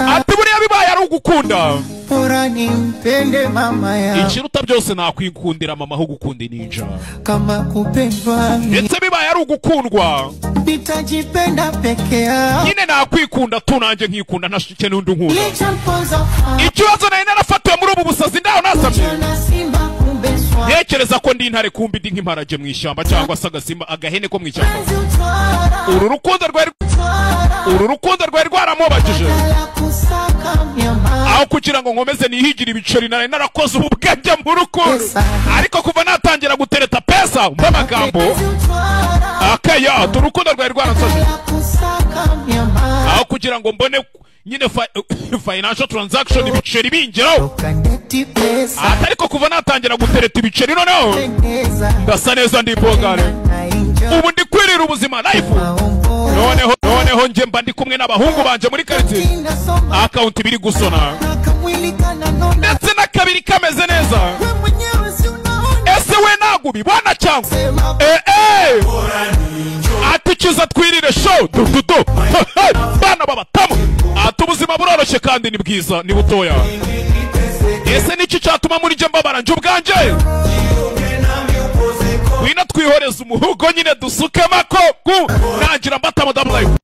ati buriya bibaye ari ugukunda bora nimpende mama yangu ikiruta byose nakwikundira mama aho gukunda ninja kama kupendwa ni- ndetse bibaye ari ugukundwa nitajipenda peke yao nyine nakwikunda tu nanjye nkikunda ntashike n'undi unkunda litampoza fahamu, ikibazo nari narafatiwe muri ubu busazi ndaho nasamye jana simba kumbe swali ntekereza ko ndi intare kumbi ndi nk'imparage mu ishyamba cyangwa se agasimba agahene ko mu ishyamba Kazi utwara uru rukundo rwari utwara uru rukundo rwari rwaramubakije la kusaka myama aho kugira ngo nkomeze nihigire ibiceri nari narakoze ubu bwenge mu rukundo ariko kuva natangira gutereta pesa mba amagambo Kazi utwara akaya tu urukundo rwari rwarasaje la kusaka myama aho kugira ngo mbone nyine fi- financial transaction ibiceri bingeraho ukaneti pesa ati ariko kuva natangira gutereta ibiceri noneho pendeza ndasa neza ndi bogare na injo ubu ndi kwirira ubuzima life maombo noneho noneho njye mba ndi kumwe n'abahungu banje muri karitsiye tinasoma akawunti biri gusona akamwili kananona ndetse n'akabiri kameze neza we mwenyewe si unaona ese we ntabwo ubibona cyangwa sema Eh, eh! ati kiza twirire show dududu bana babatamu ati ubuzima buroroshye kandi ni bwiza ni butoya ese niki cyatuma muri jye mbabara njye ubwanjye ngwino twihoreze umuhugo nyine dusuke makogu nangira mbata madamu life